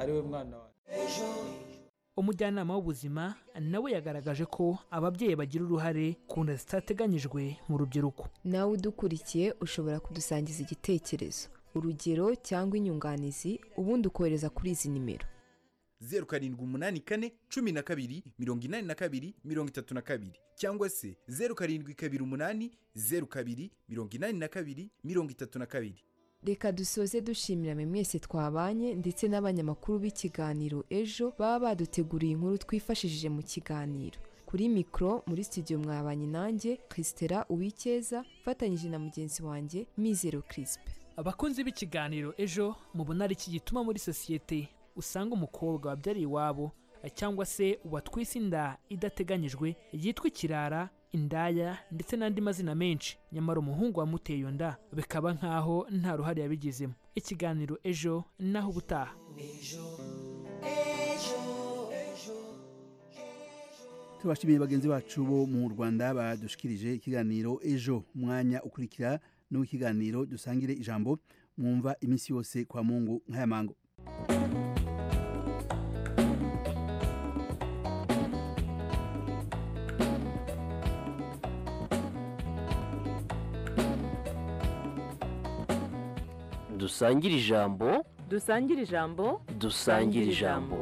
ari we mwana wawe umujyanama w'ubuzima nawe yagaragaje ko ababyeyi bagira uruhare ku nda zitateganyijwe mu rubyiruko nawe udukurikiye ushobora kudusangiza igitekerezo urugero cyangwa inyunganizi ubundi ukohereza kuri izi nimero zeru karindwi umunani kane cumi na kabiri mirongo inani na kabiri mirongo itatu na kabiri cyangwa se zeru karindwi kabiri umunani zeru kabiri mirongo inani na kabiri mirongo itatu na kabiri reka dusoze dushimirane mwese twabanye ndetse n'abanyamakuru b'ikiganiro ejo baba baduteguriye inkuru twifashishije mu kiganiro kuri mikoro muri studio mwabanye nanjye christela uwikeza mfatanyije na mugenzi wanjye mizero kirisipe abakunzi b'ikiganiro ejo mubona ari iki gituma muri sosiyete usanga umukobwa wabyariye iwabo cyangwa se uwatwise inda idateganyijwe yitwa ikirara indaya ndetse n'andi mazina menshi nyamara umuhungu wamuteye iyo nda bikaba nk'aho nta ruhare yabigizemo ikiganiro ejo naho ubutaha tubashimiye bagenzi bacu bo mu rwanda badushikirije ikiganiro ejo umwanya ukurikira n'uw'ikiganiro dusangire ijambo mwumva iminsi yose kwa mungu nk'ayamango dusangire ijambo dusangire ijambo dusangire ijambo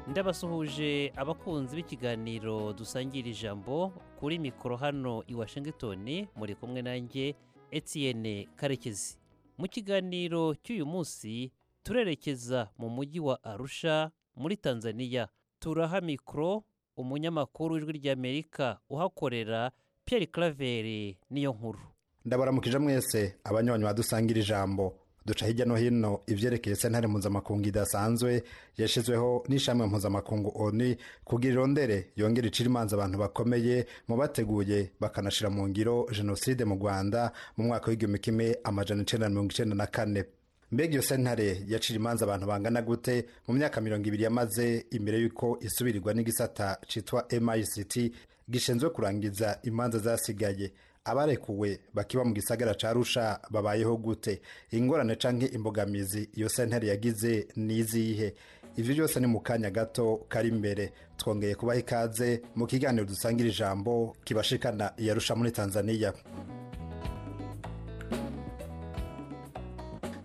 ndabasuhuje abakunzi b'ikiganiro dusangira ijambo kuri mikoro hano i washingitoni muri kumwe nanjye Etienne karekezi mu kiganiro cy'uyu munsi turerekeza mu mujyi wa arusha muri tanzania turaha mikoro umunyamakuru w'ijwi ry'amerika uhakorera Pierre Claver niyo nkuru ndabaramukije mwese abanywanyi badusangira ijambo duca hirya no hino ibyerekeye sentare mpuzamakungu idasanzwe yashyizweho n'ishami mpuzamakungu oni kugira irondere yongera icira imanza abantu bakomeye mu bateguye bakanashyira mu ngiro jenoside mu rwanda mu mwaka w'igihumbi kimwe amajana icyenda na mirongo icyenda na kane mbega iyo sentare yacira imanza abantu bangana gute mu myaka mirongo ibiri yamaze imbere y'uko isubirirwa n'igisata cyitwa mict gishinzwe kurangiza imanza zasigaye abarekuwe bakiba mu gisagara cya rusha babayeho gute ingorane cyangwa imbogamizi iyo sentare yagize ni izihe ibyo byose ni mu kanya gato kari imbere twongeye kubaha ikaze mu kiganiro dusangira ijambo kibashikana yarusha muri tanzania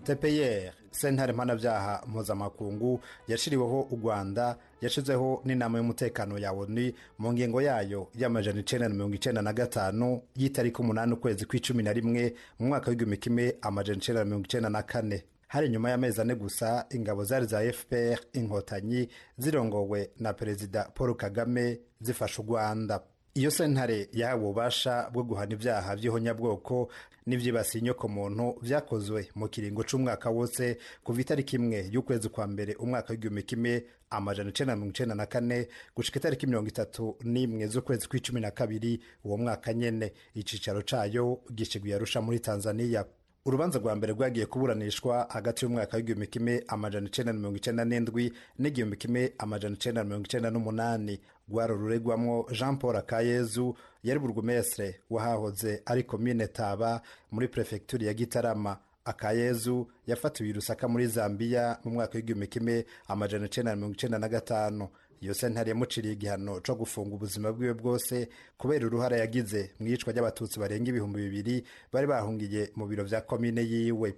tpr sentare mpanabyaha mpuzamakungu yashyiriweho u rwanda yashyizeho n'inama y'umutekano ya oni mu ngingo yayo y'amajana icyenda na mirongo icyenda na gatanu y'itariki umunani ukwezi kw'icumi na rimwe mu mwaka w'igihumbi kimwe amajana icyenda na mirongo icyenda na kane hari nyuma y'amezi ane gusa ingabo zari za fpr inkotanyi zirongowe na perezida paul kagame zifashe u rwanda iyo sentare yahawe ububasha bwo guhana ibyaha by'ihonyabwoko n'ibyibasiye inyokomuntu byakozwe mu kiringo cy'umwaka wose kuva itariki imwe y'ukwezi kwa mbere umwaka w'igihumbi kimwe amajana icyenda mirongo icyenda na kane gushika itariki mirongo itatu n'imwe z'ukwezi kw'icumi na kabiri uwo mwaka nyine icyicaro cyayo gishiguye arusha muri tanzania urubanza rwa mbere rwagiye kuburanishwa hagati y'umwaka w'igihumbi kimwe amajana icyenda na mirongo icyenda n'indwi n'igihumbi kimwe amajana icyenda na mirongo icyenda n'umunani rwari ruregwamo jean paul akayezu yari burugumesire wahahoze ari komine taba muri perefegituri ya gitarama akayezu yafatiwe i rusaka muri zambia mu mwaka w'igihumbi kimwe amajana icyenda na mirongo icyenda na gatanu iyo sentare yamuciriye igihano cyo gufunga ubuzima bwiwe bwose kubera uruhare yagize mu iyicwa ry'abatutsi barenga ibihumbi bibiri bari bahungiye mu biro bya komine yiwe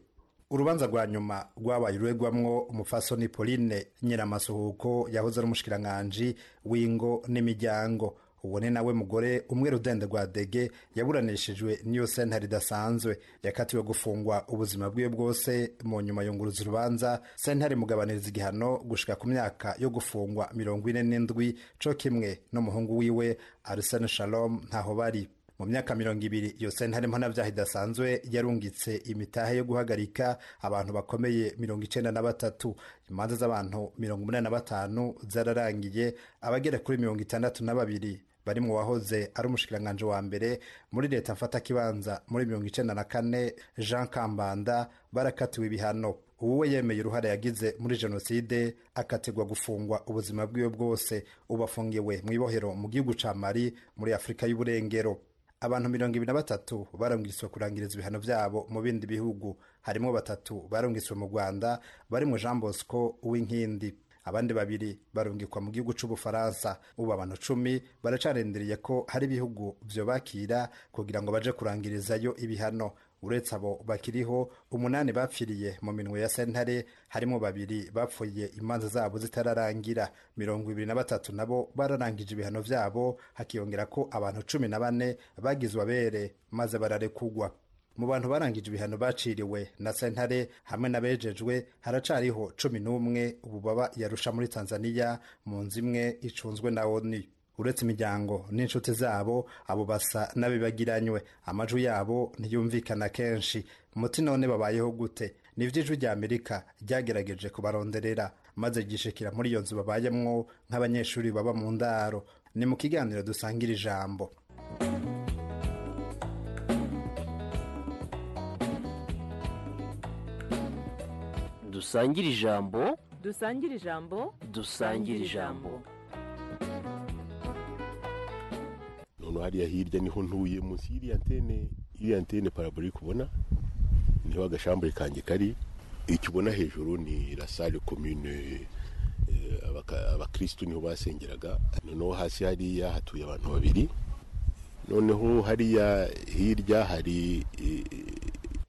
urubanza rwa nyuma rwabaye uregwamwo umufasoni pauline nyiramasuhuko yahoze ari umushikiranganji w'ingo n'imiryango uwo ni nawe mugore umwe rudende rwa dege yaburanishijwe n'iyo sentare idasanzwe yakatiwe gufungwa ubuzima bwiwe bwose mu nyuma yunguruza urubanza sentare mugabaniriza igihano gushika ku myaka yo gufungwa mirongo ine n'indwi co kimwe n'umuhungu wiwe arsene shalom ntaho bari mu myaka mirongo ibiri iyo sentare mpanabyaha idasanzwe yarungitse imitahe yo guhagarika abantu bakomeye mirongo icyenda na batatu imanza z'abantu mirongo umunani na batanu zararangiye abagera kuri mirongo itandatu na babiri bari mu wahoze ari umushikiranganji wa mbere muri leta mfatakibanza muri mirongo icyenda na kane jean kambanda barakatiwe ibihano ubu we yemeye uruhare yagize muri jenoside akategwa gufungwa ubuzima bwiwe bwose ubu afungiwe mu ibohero mu gihugu cya mari muri afurika y'uburengero abantu mirongo ibiri na batatu barabwirizwa kurangiza ibihano byabo mu bindi bihugu harimo batatu barabwirizwa mu rwanda barimo jean bosco uwinkindi abandi babiri barungikwa mu gihugu cy'ubufaransa ubu abantu cumi baracarindiriye ko hari ibihugu byo bakira kugira ngo baje kurangirizayo ibihano uretse abo bakiriho umunani bapfiriye mu minwe ya sentare harimo babiri bapfuye imanza zabo zitararangira mirongo ibiri na batatu nabo bararangije ibihano byabo hakiyongera ko abantu cumi na bane bagizwe abere maze bararekugwa mu bantu barangije ibihano baciriwe na sentare hamwe n'abejejwe haracariho cumi n'umwe ubu baba yarusha muri tanzania mu nzu imwe icunzwe na oni uretse imiryango n'inshuti zabo abo basa n'abibagiranywe amajwi yabo ntiyumvikana kenshi umuti none babayeho gute nibyo ijwi rya amerika ryagerageje kubaronderera maze ryishikira muri iyo nzu babayemwo nk'abanyeshuri baba mu ndaro ni mu kiganiro dusangira ijambo dusangire ijambo dusangire ijambo dusangire ijambo none hariya hirya niho ntuye munsi y'iriya antene iriya antene paraburike ubona niho agashambure kanjye kari icyo ubona hejuru ni la salle commune eh, abaka- abakirisitu niho basengeraga noneho hasi hariya hatuye abantu babiri noneho hariya hirya hari eh,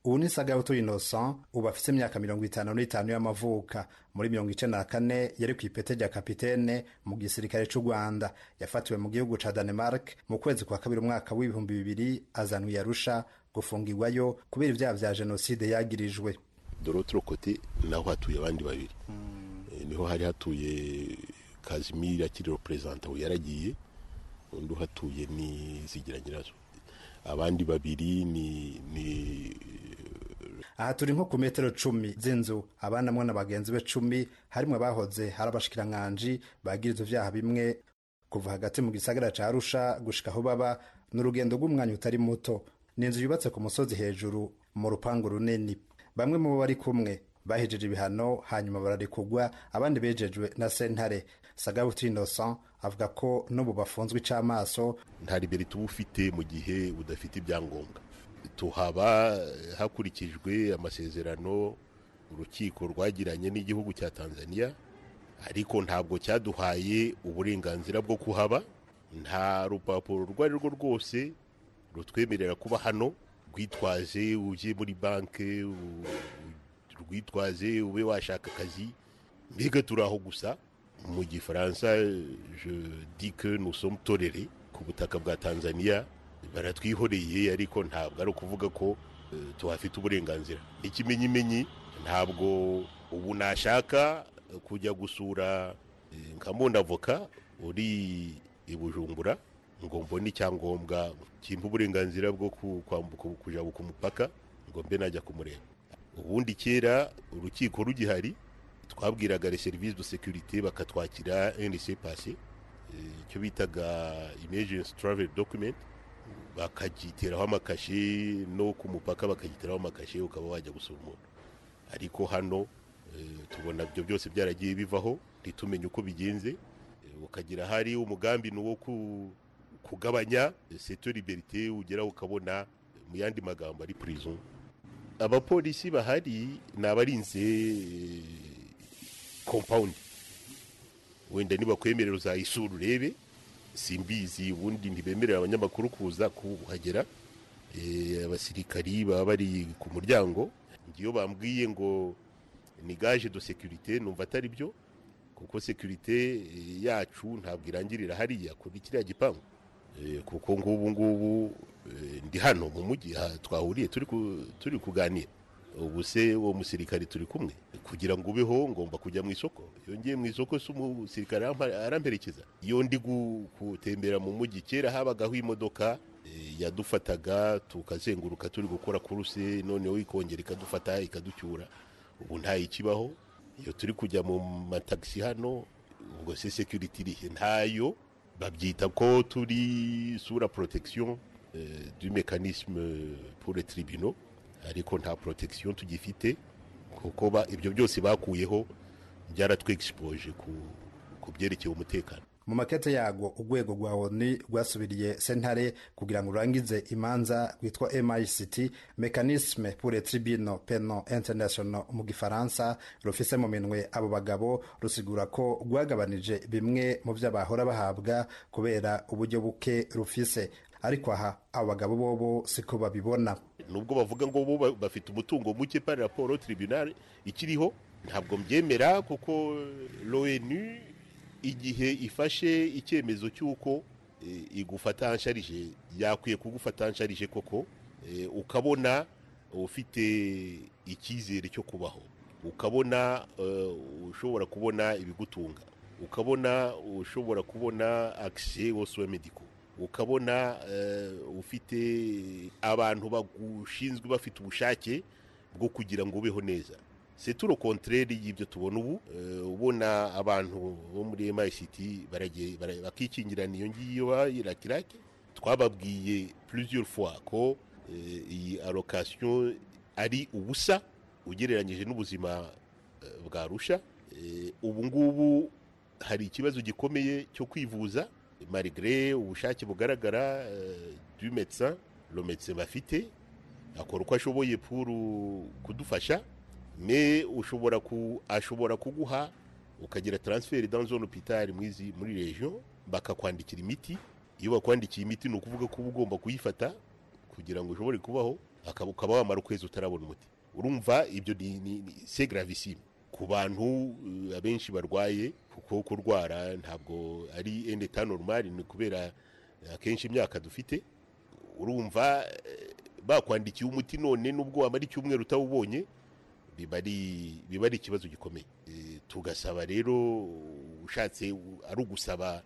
ubu ni sagahutu innocent ubu afite imyaka mirongo itanu n'itanu y'amavuka muri mirongo icyenda na kane yari ku ipeti rya kapitene mu gisirikare cy'u rwanda yafatiwe mu gihugu cya danemark mu kwezi kwa kabiri umwaka w'ibihumbi bibiri azanwa i arusha gufungirwayo kubera ibyaha bya jenoside yagirijwe de l'autre côté naho hatuye abandi babiri Eh, niho hari hatuye kazimiri akiri reperezanta ubu yaragiye undi uhatuye ni zigira nyirazo abandi babiri ni ni aha turi nko ku metero cumi z'inzu abanamwe na bagenzi be cumi harimo abahoze hari abashikiranganji bagirizwa ibyaha bimwe kuva hagati mu gisagara cya arusha gushika aho baba ni urugendo rw'umwanya utari muto ni inzu yubatse ku musozi hejuru mu rupangu runini bamwe mu bo bari kumwe bahejeje ibihano hanyuma bararekugwa abandi bejejwe na sentare sagabuti innocent avuga ko n'ubu bafunzwe ic'amaso nta ribere tuba ufite mu gihe udafite ibyangombwa tuhaba hakurikijwe amasezerano urukiko rwagiranye n'igihugu cya tanzania ariko ntabwo cyaduhaye uburenganzira bwo kuhaba nta rupapuro urwo ari rwo rwose rutwemerera kuba hano rwitwaze ujye muri banki u- rwitwaze ube washaka akazi mbega turi aho gusa mu gifaransa je dis que nous sommes tolérés ku butaka bwa tanzania baratwihoreye ariko ntabwo ari ukuvuga ko eh, tuhafite uburenganzira ikimenyimenyi ntabwo ubu nashaka kujya gusura eh, nka avoka uri i bujumbura ngo mbone icyangombwa kimpa uburenganzira bwo ku- kwambuka kujya ku mupaka ngo mbe najya kumureba ubundi kera urukiko rugihari twabwiraga les services de sécurité bakatwakira NC passé eh, icyo bitaga emergency travel document bakagiteraho amakashe no ku mupaka bakagiteraho amakashe ukaba wajya gusura umuntu ariko hano eh, tubona ibyo byose byaragiye bivaho ntitumenye uko bigenze eh, ukagira hari umugambi ni uwo ku- kugabanya seto liberité ugeraho ukabona eh, mu yandi magambo ari prison abapolisi bahari ni abarinze eh, compound wenda nibakwemerera uzayisura urebe simbizi ubundi ntibemerera abanyamakuru kuza kuhagera Eh, abasirikari baba bari ku muryango ngiyo bambwiye ngo ni gaje do securite numva atari byo kuko securite eh, yacu ntabwo irangirira hariya kuri kiriya gipangu Eh, kuko ngubu ngubu eh, ndi hano mu mujyi aha twahuriye turi ku- turi kuganira ubu se uwo musirikari turi kumwe kugira ngo ubeho ngomba kujya mu isoko iyo ngiye mu isoko se umusirikari arampa- aramperekeza iyo ndi gu- gutembera mu mujyi kera habagaho imodoka eh, yadufataga tukazenguruka turi gukora kuruse noneho ikongera ikadufata ikaducyura ubu ntayikibaho iyo turi kujya mu matagisi hano ubwo se security irihe ntayo babyita ko turi sous la protection euh, du mécanisme pour les tribunaux ariko nta protection tugifite kuko ba- ibyo byose bakuyeho byaratwexpose ku ku byerekeye umutekano mu makete yarwo urwego rwa oni rwasubiriye sentare kugira ngo rurangize imanza rwitwa mict mecanisme pour les tribunaux penal international mu gifaransa rufise mu minwe abo bagabo rusigura ko rwagabanije bimwe mu byo bahora bahabwa kubera uburyo buke rufise ariko aha abo bagabo bobo siko babibona nubwo bavuga ngo bo ba- bafite umutungo muke pari raporo tribunal ikiriho ntabwo mbyemera kuko l'onu igihe ifashe icyemezo cy'uko eh, igufata nsharije yakwiye kugufata nsharije koko eh, ukabona ufite icyizere cyo kubaho ukabona eh, ushobora kubona ibigutunga ukabona ushobora kubona akise wo sowe mediko ukabona eh, ufite abantu bagushinzwe bafite ubushake bwo kugira ngo ubeho neza seturo kontreri y'ibyo tubona ubu eh, ubona abantu bo muri MICT baragiye bara- bakikingirana iyo ngiyo bayiratirake twababwiye plusieurs fois ko eh, iyi allocation ari ubusa ugereranyije n'ubuzima eh, bwa rusha Eh, ubu ngubu hari ikibazo gikomeye cyo kwivuza malgré ubushake bugaragara eh, du médecin le médecin bafite akora uko ashoboye pour uh, kudufasha me ushobora ku ashobora kuguha ukagira transfert dans un hôpital mwizi muri region bakakwandikira imiti iyo bakwandikiye imiti ni ukuvuga ko uba ugomba kuyifata kugira ngo ushobore kubaho akaba ukaba wamara ukwezi utarabona umuti urumva ibyo ni, ni, ni c'est gravissime ku bantu uh, abenshi barwaye kuko kurwara ntabwo ari un état normal ni kubera uh, akenshi imyaka dufite urumva eh, bakwandikiye umuti none nubwo wamara icyumweru utawubonye biba ari biba ari ikibazo gikomeye Eh, tugasaba rero ushatse u- ari ugusaba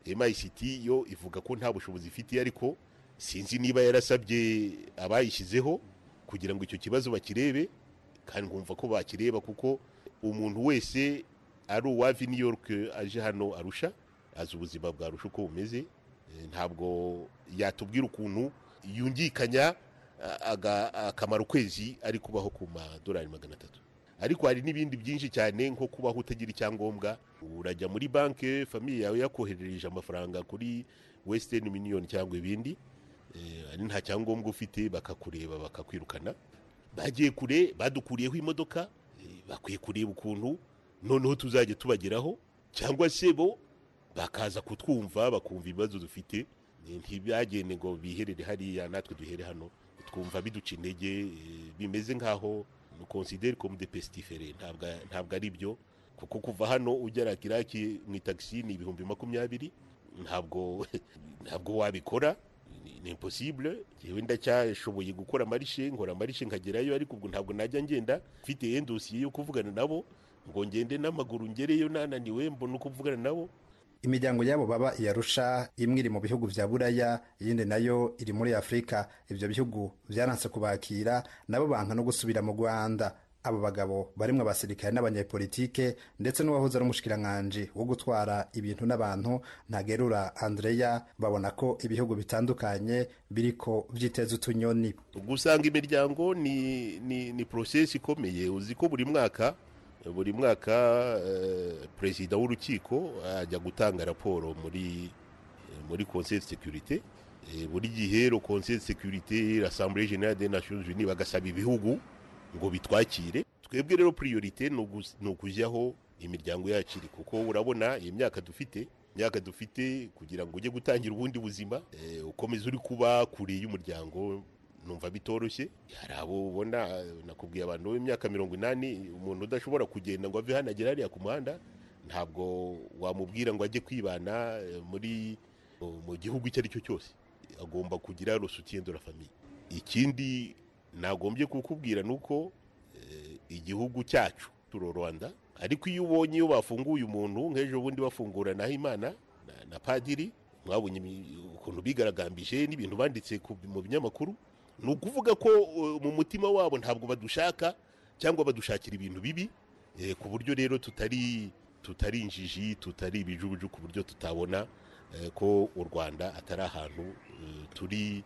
MICT yo ivuga ko nta bushobozi ifite ariko sinzi niba yarasabye abayishyizeho kugira ngo icyo kibazo bakirebe kandi nkumva ko bakireba kuko umuntu wese ari uwava i New York aje hano arusha azi ubuzima bwa rusha uko bumeze Eh, ntabwo yatubwira ukuntu yungikanya a- aga- akamara ukwezi ari kubaho ku madolari magana atatu ariko hari n'ibindi byinshi cyane nko kubaho utagira icyangombwa urajya muri banki famiye yawe yakoherereje amafaranga kuri wesiteni miliyoni cyangwa ibindi Eh, hari nta cyangombwa ufite bakakureba bakakwirukana bagiye kure badukuriyeho imodoka eh, bakwiye kureba ukuntu noneho tuzajya tubageraho cyangwa se bo bakaza kutwumva bakumva ibibazo dufite Eh, ntibyagende ngo biherere hariya natwe duhere hano twumva biduca intege eh, bimeze nk'aho konsideri komu de pesitifere ntabwo ari byo kuko kuva hano ugera kiraki mu itagisi ni ibihumbi makumyabiri ntabwo ntabwo wabikora ni- ni imposibule yewe ndacyashoboye gukora amarishe nkora amarishe nkagerayo ariko ubwo ntabwo najya ngenda mfite endosiye yo kuvugana nabo ngo ngende n'amaguru ngereyo nananiwe mbona uko mvugana nabo imiryango y'abo baba iyarusha imwe iri mu bihugu bya buraya iyindi nayo iri muri afurika ibyo bihugu byaranse kubakira nabo banka no gusubira mu rwanda abo bagabo barimo abasirikare n'abanyepolitike ndetse n'uwahoze ari umushikiranganji wo gutwara ibintu n'abantu ntagerura andreya babona ko ibihugu bitandukanye biriko byiteza utunyoni gusanga imiryango ni ni ni porosesi ikomeye uzi ko buri mwaka buri mwaka eh, perezida w'urukiko ajya gutanga raporo muri eh, muri conseil de sécurité Eh, buri gihe ro conseil de sécurité l'assemblée générale des nations unies bagasaba ibihugu ngo bitwakire twebwe rero priorité ni ugu- ni ukujyaho imiryango yacu iri kuko urabona iyi myaka dufite imyaka dufite kugira ngo ujye gutangira ubundi buzima eh, ukomeze uri kuba kure y'umuryango numva bitoroshye hari abo ubona eh, nakubwiye abantu b'imyaka mirongo inani umuntu udashobora kugenda ngo ave hano agere hariya ku muhanda ntabwo wamubwira ngo ajye kwibana eh, muri mu gihugu icyo ari cyo cyose agomba kugira rusutiendo la famiye ikindi nagombye kukubwira ni uko eh, igihugu cyacu turo rwanda ariko iyo ubonye iyo bafunguye umuntu nk'ejo bundi bafungura nahimana na- na padiri mwabonye imi- ukuntu bigaragambije n'ibintu banditse ku- mu binyamakuru ni ukuvuga ko uh, mu mutima wabo ntabwo badushaka cyangwa badushakira ibintu bibi eh, ku buryo rero tutari tutari injiji tutari ibijuju ku buryo tutabona eh, ko u rwanda atari ahantu eh, turi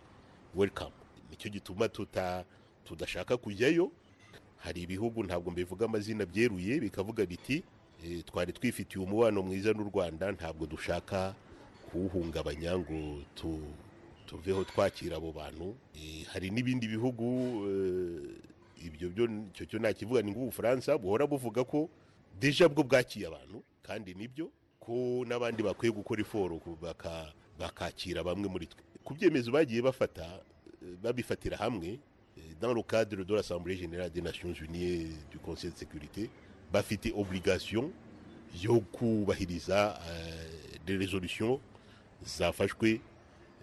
welcome nicyo gituma tuta tudashaka kujyayo hari ibihugu ntabwo mbivuga amazina byeruye bikavuga biti Eh, twari twifitiye umubano mwiza n'u rwanda ntabwo dushaka kuwuhungabanya ngo tu- tuveho twakira abo bantu Eh, hari n'ibindi bihugu eh, ibyo byo icyo cyo nakivuga ni nk'ubufaransa buhora buvuga ko deja bwo bwakiye abantu kandi nibyo ko n'abandi bakwiye gukora iforo ku- baka- bakakira bamwe muri twe ku byemezo bagiye bafata eh, babifatira hamwe eh, dans le cadre de l'Assemblée générale des Nations Unies du Conseil de sécurité bafite obligation yo kubahiriza eh, des résolutions zafashwe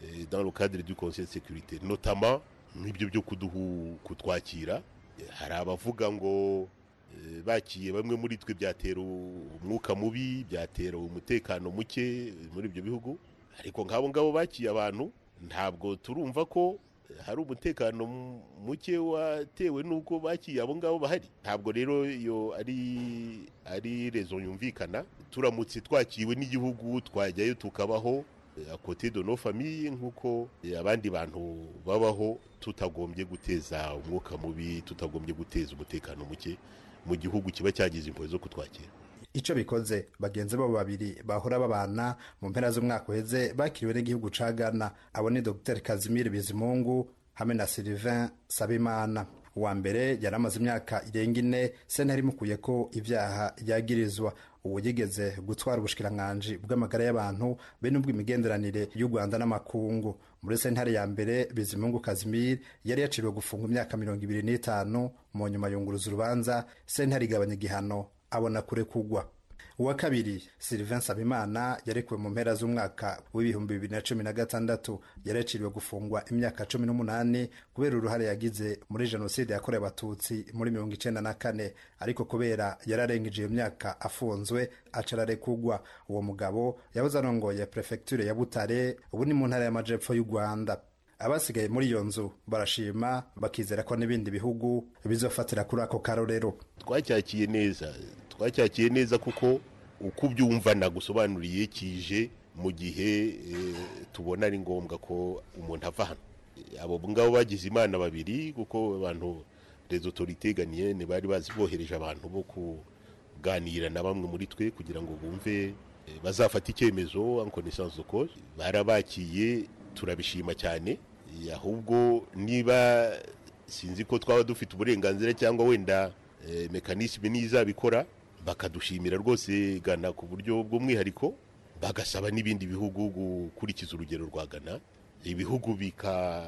eh, dans le cadre du Conseil de sécurité notamment nk'ibyo byo kuduhu kutwakira Eh, hari abavuga ngo eh, bakiye bamwe muri twe byatera umwuka mubi byatera umutekano muke muri ibyo bihugu ariko nk'abo ngabo bakiye abantu ntabwo turumva ko hari umutekano mu- muke watewe n'uko bakiye abo ngabo bahari ntabwo rero iyo ari ari rezo yumvikana turamutse twakiwe n'igihugu twajyayo tukabaho akote de nos famille nk'uko eh, abandi bantu babaho tutagombye guteza umwuka mubi tutagombye guteza umutekano muke mu gihugu kiba cyagize impuhwe zo kutwakira icyo bikoze bagenzi babo babiri bahora babana mu mpera z'umwaka uheze bakiriwe n'igihugu ca ghana abo ni dr kazimiri bizimungu hamwe na sylvain sabimana uwa mbere yari amaze imyaka irenga ine sentare imukuye ko ibyaha yagirizwa ubu yigeze gutwara ubushikiranganji bw'amagara y'abantu be n'ubw'imigenderanire y'u rwanda n'amakungu muri sentare ya mbere bizimungu kazimiri yari yaciriwe gufunga imyaka mirongo ibiri n'itanu mu nyuma yunguruza urubanza sentare igabanya igihano abona kure kugwa uwa kabiri sylvain sabimana yarekuwe mu mpera z'umwaka w'ibihumbi bibiri na cumi na gatandatu yaraciriwe gufungwa imyaka cumi n'umunani kubera uruhare yagize muri jenoside yakorewe abatutsi muri mirongo icyenda na kane ariko kubera yararengeje iyo myaka afunzwe acararekugwa uwo mugabo yahoze arongoye perefegiture ya butare ubu ni mu ntara y'amajepfo y'u rwanda abasigaye muri iyo nzu barashima bakizera ko n'ibindi bihugu bizofatira kuri ako karorero twacyakiye neza twacyakiye neza kuko uko ubyumva nagusobanuriye kije mu gihe eh, tubona ari ngombwa ko umuntu ava hano Eh, abo ngabo bagize imana babiri kuko abantu les autorités ganienne bari bazi bohereje abantu bo kuganira na bamwe muri twe kugira ngo bumve eh, bazafata icyemezo en connaissance de cause barabakiye turabishima cyane Eh, ahubwo niba sinzi ko twaba dufite uburenganzira cyangwa wenda eh, mekanisme n'izabikora bakadushimira rwose gana ku buryo bw'umwihariko bagasaba n'ibindi bihugu gukurikiza urugero rwa gana ibihugu bika-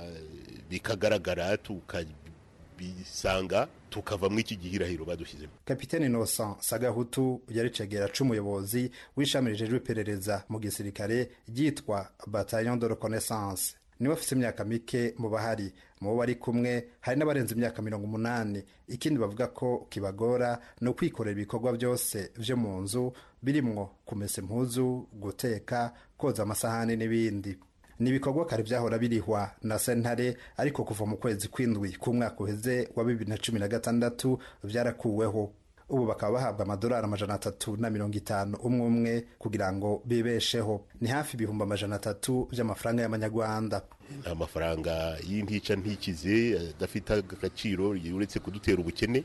bikagaragara tukabisanga tukavamo iki gihirahiro badushyizemo kapiteni innocent sagahutu yari cegera c'umuyobozi w'ishami rijejwe iperereza mu gisirikare ryitwa bataillon de reconnaissance niwe afite imyaka mike mu bahari mu bo bari kumwe hari n'abarenze imyaka mirongo umunani ikindi bavuga ko kibagora ni ukwikorera ibikorwa byose vyo mu nzu birimwo kumesa impuzu guteka koza amasahani n'ibindi ni ibikorwa kare byahora birihwa na sentare ariko kuva mu kwezi kw'indwi k'umwaka uheze wa bibiri na cumi na gatandatu byarakuweho ubu bakaba bahabwa amadolari amajana atatu na mirongo itanu umwe umwe kugira ngo bibesheho ni hafi ibihumbi amajana atatu by'amafaranga y'amanyarwanda ni amafaranga y'intica ntikize adafite agaciro uretse kudutera ubukene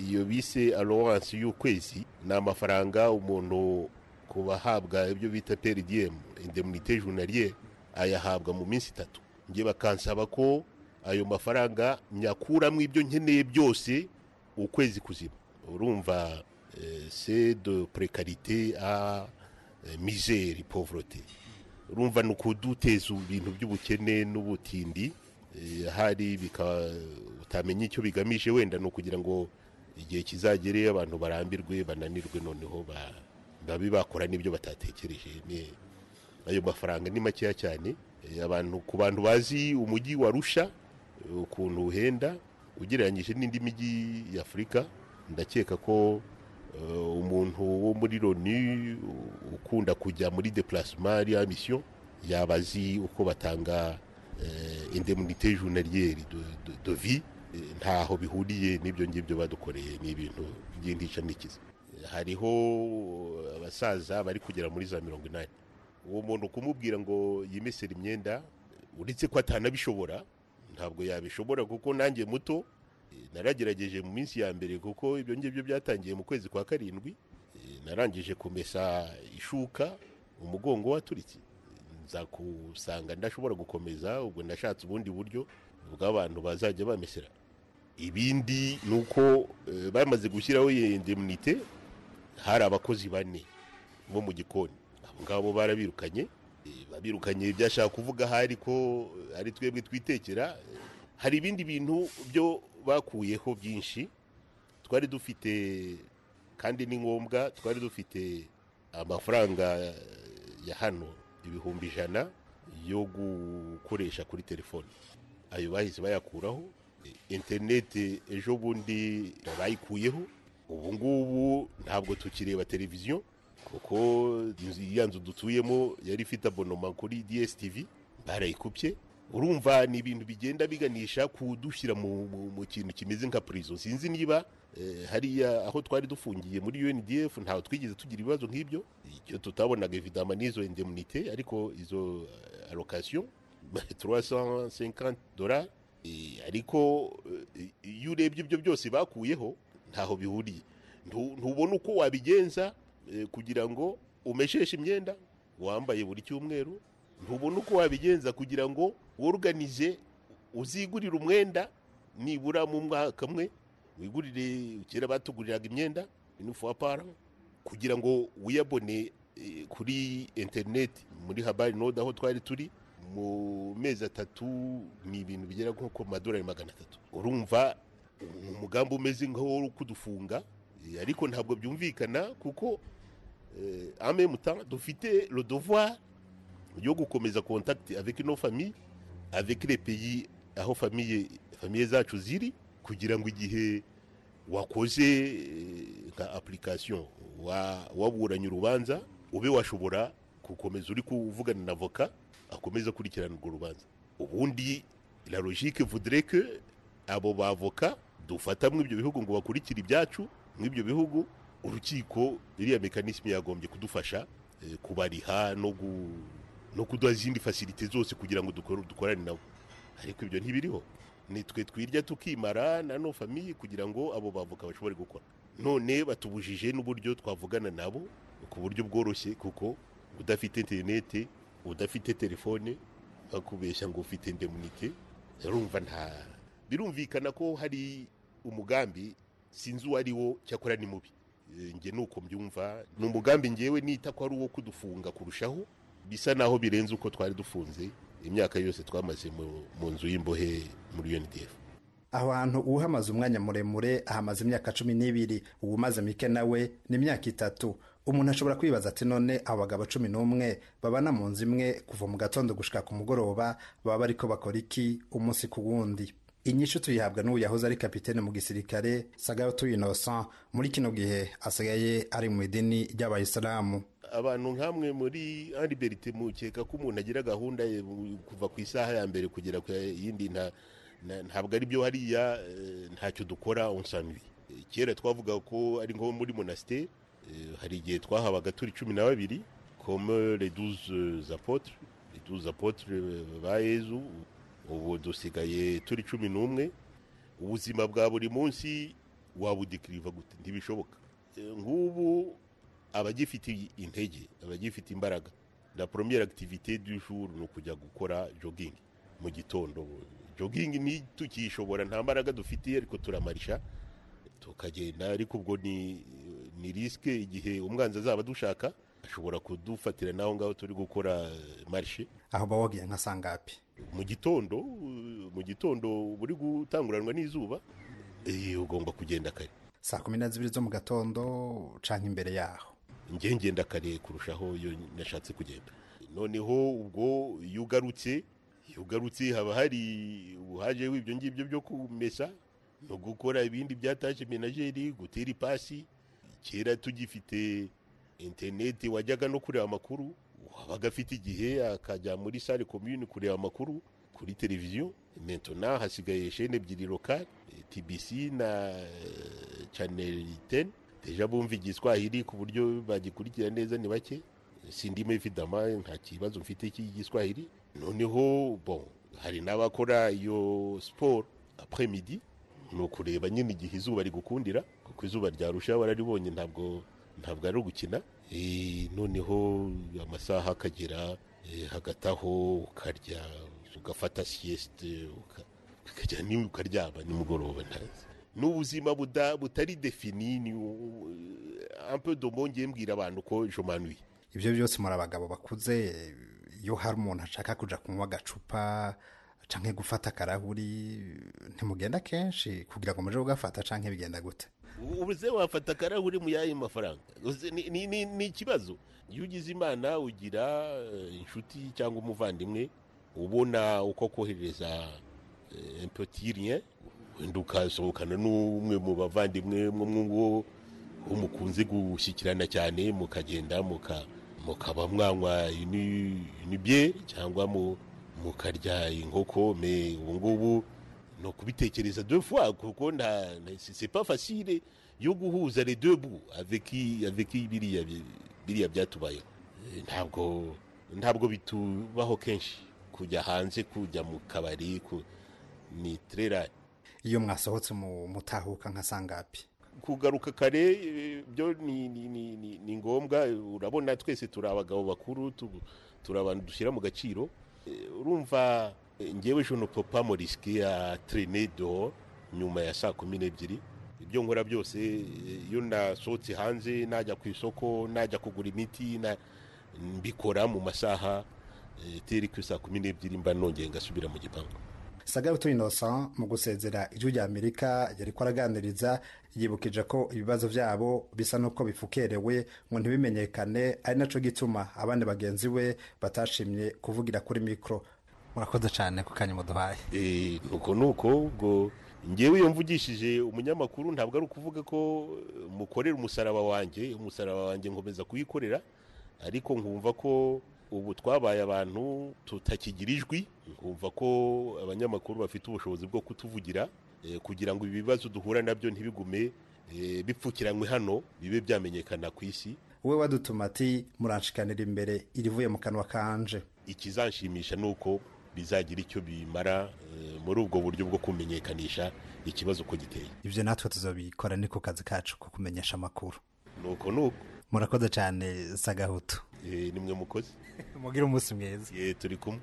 iyo bise allowance y'ukwezi ni amafaranga umuntu ku bahabwa ibyo bita perdiem indemnité journalier ayahabwa mu minsi itatu njye bakansaba ko ayo mafaranga nyakuramo ibyo nkeneye byose ukwezi kuzima urumva eh, c'est de précarité à eh, misère pauvreté urumva ni ukuduteza ibintu by'ubukene n'ubutindi eh, ahari bika- utamenya icyo bigamije wenda ni ukugira ngo igihe kizagere abantu barambirwe bananirwe noneho ba- babe bakora n'ibyo batatekereje ni- ayo mafaranga ni makeya cyane eh, abantu ku bantu bazi umujyi wa rusha eh, ukuntu uhenda ugereranyije n'indi mijyi y'afurika ndakeka ko eh, umuntu wo muri loni u- ukunda kujya muri deplacement ya mission yaba azi uko batanga eh, indemnité journalière de, de, de vie Eh, ntaho bihuriye n'ibyo ngibyo badukoreye ni ibintu by'intica n'ikiza Eh, hariho eh, abasaza bari kugera muri za mirongo inani uwo muntu kumubwira ngo yimesere imyenda uretse ko atanabishobora ntabwo yabishobora kuko nanjye muto eh, naragerageje mu minsi ya mbere kuko ibyo ngibyo byatangiye mu kwezi kwa karindwi Eh, narangije kumesa ishuka umugongo waturitse nza kusanga ndashobora gukomeza ubwo ndashatse ubundi buryo bw'abantu bazajya bamesera ibindi ni uko eh, bamaze gushyiraho iyi indemnite hari abakozi bane bo mu gikoni abo ngabo barabirukanye eh, babirukanye byashaka kuvuga hari ko eh, ari twebwe twitekera Eh, hari ibindi bintu byo bakuyeho byinshi twari dufite kandi ni ngombwa twari dufite amafaranga eh, ya hano ibihumbi ijana yo gukoresha kuri telefone ayo bahise bayakuraho Eh, interineti ejo bundi bayikuyeho ubu ngubu ntabwo tukireba televiziyo kuko inzu- ya nzu dutuyemo yari ifite abonoma kuri dstv barayikupye urumva ni ibintu bigenda biganisha kudushyira mu, mu, mu kintu kimeze nka prison sinzi niba eh, hariya aho twari dufungiye muri UNDF ntaho twigeze tugira ibibazo nk'ibyo icyo tutabonaga evidama n'izo indemnité ariko izo eh, allocation 350 dollars Eh, ariko eh, iyo urebye ibyo byose bakuyeho ntaho bihuriye Ntu- ntubona uko wabigenza eh, kugira ngo umesheshe imyenda wambaye buri cyumweru ntubona uko wabigenza kugira ngo woruganize uzigurire umwenda nibura mu mwaka umwe wigurire kera batuguriraga imyenda inufapara kugira ngo wiyabone eh, kuri interineti muri habari node aho twari turi mu mezi atatu ni ibintu bigera nko ku madolari magana atatu urumva ni umugambi umeze nk'uwo kudufunga eh, ariko ntabwo byumvikana kuko eh, en même temps dufite le devoir yo gukomeza contact avec nos familles avec les pays aho famille famille zacu ziri kugira ngo igihe wakoze eh, nka application wa- waburanye urubanza ube washobora gukomeza uri kuvugana na avoka akomeza akurikirana urwo rubanza ubundi la logique voudrait que abo bavoka dufata muri ibyo bihugu ngo bakurikire ibyacu muri ibyo bihugu urukiko iriya mekanisme yagombye kudufasha eh, kubariha no gu- no kuduha izindi fasilite zose kugira ngo dukore- dukorane nabo ariko ibyo ntibiriho ni twe twirya tukimara na no famiye kugira ngo abo bavoka bashobore gukora none batubujije n'uburyo twavugana nabo ku buryo bworoshye kuko udafite interinete udafite telefone bakubeshya ngo ufite indemunite urumva nta birumvikana ko hari umugambi sinzi uwo ari wo cyakora ni mubi Eh, njye nuko mbyumva ni umugambi ngewe nita ko ari uwo kudufunga kurushaho bisa naho birenze uko twari dufunze imyaka yose twamaze mu- mu nzu y'imbohe muri UNDF aho hantu uhamaze umwanya muremure ahamaze imyaka cumi n'ibiri ubu umaze mike nawe ni imyaka itatu umuntu ashobora kwibaza ati none abo bagabo cumi n'umwe babana mu nzu imwe kuva mu gatondo gushika ku mugoroba baba bariko bakora iki umunsi ku wundi inyishu tuyihabwa n'uwo yahoze ari kapitene mu gisirikare sagato innocent muri kino gihe asigaye ari mu idini ry'abayisilamu abantu nk'amwe muri Berite mukeka ko umuntu agira gahunda ye mu- kuva ku isaha ya mbere kugera ku yindi nta- na- ntabwo ari byo hariya eh, ntacyo dukora onsanwi kera twavuga ko ari nko muri monasiteri eh, hari igihe twahabaga turi cumi na babiri comme les douze apotres les douze apotres ba yezu ubu dusigaye turi cumi n'umwe ubuzima bwa buri munsi wabudikiriva gute ntibishoboka Eh, nk'ubu abagifite intege abagifite imbaraga la première activité du jour ni ukujya gukora jogging mu gitondo jogging ni tukiyishobora nta mbaraga dufite ariko turamarisha tukagenda ariko ubwo ni ni risque igihe umwanzi azaba adushaka ashobora kudufatira n'aho ngaho turi gukora eh, marishe aho baba wagiye nka sangapi mu gitondo eh, mu gitondo uba uri gutanguranwa n'izuba eh, ugomba kugenda kare saa kumi na zibiri zo mu gatondo canke imbere yaho njye ngenda kare kurushaho iyo nashatse kugenda noneho ubwo iyo ugarutse iyo ugarutse haba hari ubuhaje w'ibyo ngibyo byo kumesa no gukora ibindi byataje menageri gutera ipasi kera tugifite interineti wajyaga no kureba amakuru wabaga afite igihe akajya muri sale komyuni kureba amakuru kuri televiziyo mentona hasigaye shene ebyiri lokale tbc na eh, channel 10 deja bumva igiswahili ku buryo bagikurikira neza ni bake sindimo ifidama nta kibazo mfite cy'igiswahili noneho bon hari n'abakora iyo siporo après midi ni ukureba nyine igihe izuba rigukundira kuko izuba ryarusha wararibonye ntabwo ntabwo ari ugukina Eh, noneho amasaha akagera eh, hagati aho ukarya ugafata siyesite uka- ukajya ni- ukaryama nimugoroba ntazi ni ubuzima buda- butari defini ni ampe domongeye mbwira abantu ko jomanuye ibyo byose muri abagabo bakuze iyo hari umuntu ashaka kujya kunywa agacupa cyangwa gufata akarahuri ntimugenda kenshi kugira ngo muje kugafata cyangwa bigenda gute ubuze wafata akarahuri mu yayi mafaranga Uzi, ni- ni- ni ni ikibazo iyo ugize imana ugira eh, inshuti cyangwa umuvandimwe ubona uko kohereza empotirien wenda ukasohokana n'umwe mu bavandimwe mwo mwuwo uwo mukunze gushyikirana cyane mukagenda muka- mukaba mwanywa inibye cyangwa mu- mukarya inkoko me ubu ngubu ni ukubitekereza deux fois kuko nta nta- c'est c'est pas facile yo guhuza les deux bouts avec avec biriya bi- biriya byatubayeho Eh, ntabwo ntabwo bitubaho kenshi kujya hanze kujya mu kabari ku- ni très rare iyo mwasohotse mu- mutahuka nka sangapi kugaruka kare eh, byo ni, ni, ni, ni, ni ngombwa urabona twese turi abagabo bakuru tu- turi abantu dushyira mu gaciro Eh, urumva eh, njyewe je ne peux pas me risquer à traîner dehors nyuma ya saa kumi n'ebyiri ibyo nkora byose eh, iyo nasohotse hanze najya ku isoko najya kugura imiti na- mbikora mu masaha eh, iteri ku saa kumi n'ebyiri mba nongeye ngasubira mu gipangu sagarutu innocent mu gusezera ijwi rya amerika yari ko araganiriza yibukije ko ibibazo byabo bisa n'uko bifukerewe ngo ntibimenyekane ari nacyo gituma abandi bagenzi we batashimye kuvugira kuri mikoro murakoze cyane ku kanya muduhaye Eh, nuko nuko ubwo ngewe iyo mvugishije umunyamakuru ntabwo ari ukuvuga ko eh, mukorera umusaraba wanjye umusaraba wanjye nkomeza kuwikorera ariko nkumva ko ubu twabaye abantu tutakigira ijwi nkumva ko abanyamakuru bafite ubushobozi bwo kutuvugira eh, kugira ngo ibi bibazo duhura nabyo ntibigume eh, bipfukiranywe hano bibe byamenyekana ku isi wowe wadutuma ati muranshikanira imbere irivuye mu kanwa kanje ikizanshimisha ni uko bizagira icyo bimara eh, muri ubwo buryo bwo kumenyekanisha ikibazo uko giteye ibyo natwe tuzabikora ni ku kazi kacu ko kumenyesha amakuru nuko nuko murakoze cyane sagahutu Eh, nimwe mukozi mugire umunsi mwiza ye turi kumwe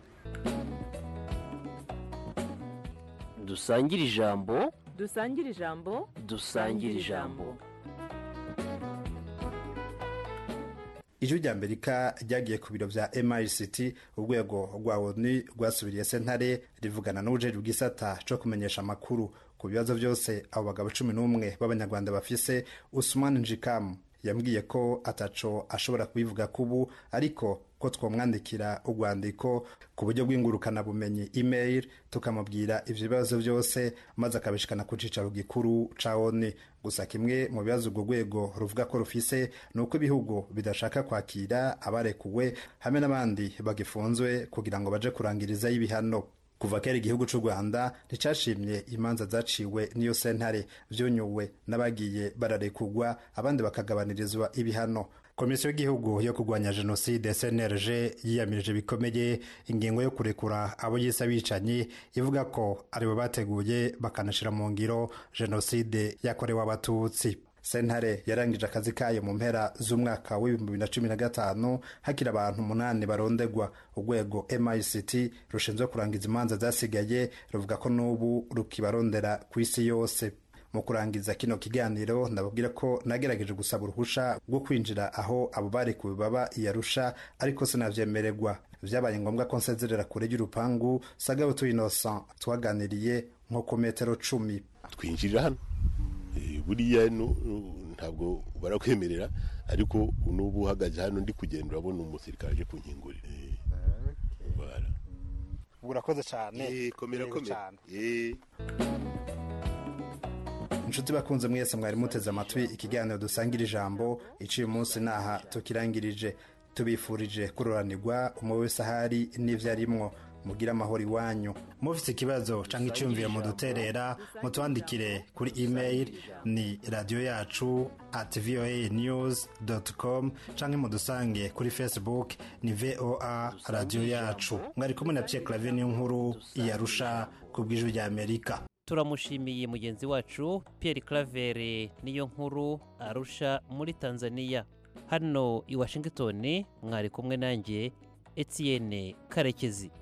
dusangire ijambo dusangire ijambo dusangire ijambo ijwi rya amerika ryagiye ku biro bya mrct urwego rwa onu rwasubiriye sentare rivugana n'ubujeri bw'isata cyo kumenyesha amakuru ku bibazo byose abo bagabo cumi n'umwe b'abanyarwanda bafise usman njikamu yambwiye ko ataco ashobora kubivuga kubu ariko ko twamwandikira urwandiko ku buryo bw'ingurukanabumenyi email tukamubwira ibyo bibazo byose maze akabishikana ku cyicaro gikuru ca oni gusa kimwe mu bibazo urwo rwego ruvuga ko rufise ni uko ibihugu bidashaka kwakira abarekuwe hamwe n'abandi bagifunzwe kugira ngo baje kurangirizayo ibihano kuva kera igihugu cy'u rwanda nticyashimye imanza zaciwe n'iyo sentare byonyuwe n'abagiye bararekugwa abandi bakagabanirizwa ibihano komisiyo y'igihugu yo kurwanya jenoside cnlg yiyamirije bikomeye ingingo yo kurekura abo yise abicanyi ivuga ko aribo bateguye bakanashyira mu ngiro jenoside yakorewe abatutsi sentare yarangije akazi kayo mu mpera z'umwaka w'ibihumbi bibiri na cumi na gatanu hakiri abantu umunani barondegwa urwego mict rushinzwe kurangiza imanza zasigaye ruvuga ko n'ubu rukibarondera ku isi yose mu kurangiza kino kiganiro ndababwira ko nagerageje gusaba uruhushya rwo kwinjira aho abo barekuwe baba i arusha ariko sinabyemererwa byabaye ngombwa ko nsezerera kure y'urupangu sagabutu innocent twaganiriye nko ku metero cumi twinjirira hano Eh, buriya nu- nu- ntabwo barakwemerera ariko n'ubu uhagaze hano ndi kugenda urabona umusirikare aje kunkingurira Eh, voilà. urakoze cyane Eh, komera Yego komera cyane. Eh. inshuti bakunze mwese mwari muteze amatwi ikiganiro dusangira ijambo iciye umunsi n'aha tukirangirije tubifurije kuroranirwa umwe wese ahari n'ibyo arimwo mugire amahoro iwanyu mufite ikibazo cyangwa icyumviro muduterera mutwandikire kuri email ni radiyo yacu at voa news com cyangwa mudusange kuri facebook ni voa radiyo yacu mwari kumwe na piyekaravi n'inkuru yarusha ku bw'ijwi ry'amerika turamushimiye mugenzi wacu Pierre Claver niyo nkuru arusha muri Tanzania hano i Washington mwari kumwe nanjye Etienne Karekezi